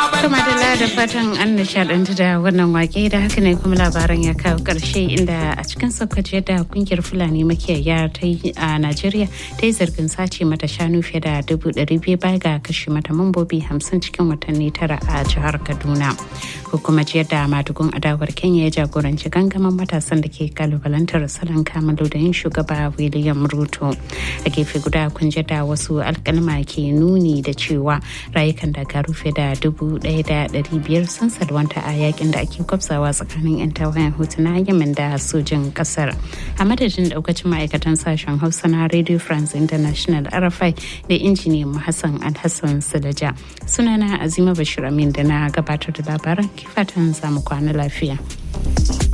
Kuma da da fatan an nishadantu da wannan wake da haka ne kuma labaran ya kawo karshe inda a cikin sokoto da kungiyar fulani makiyaya ta yi a najeriya ta yi zargin sace mata shanu fiye da dubu ɗari biyu baya ga kashe mata mambobi hamsin cikin watanni tara a jihar kaduna hukumar jiyar da madugun adawar kenya ya jagoranci gangamin matasan da ke kalubalantar salon kamalu da yin shugaba william ruto a gefe guda kun da wasu alkalma ke nuni da cewa rayukan daga rufe da dubu ɗaya da ɗari biyar sun salwanta a yakin da ake kwafsawa tsakanin 'yan tawayen hutu na yemen da sojin kasar a madadin daukacin ma'aikatan sashen hausa na radio france international rfi da injiniyan hassan alhassan sulaja sunana azima bashir amin da na gabatar da labaran kifatan zamu kwana lafiya.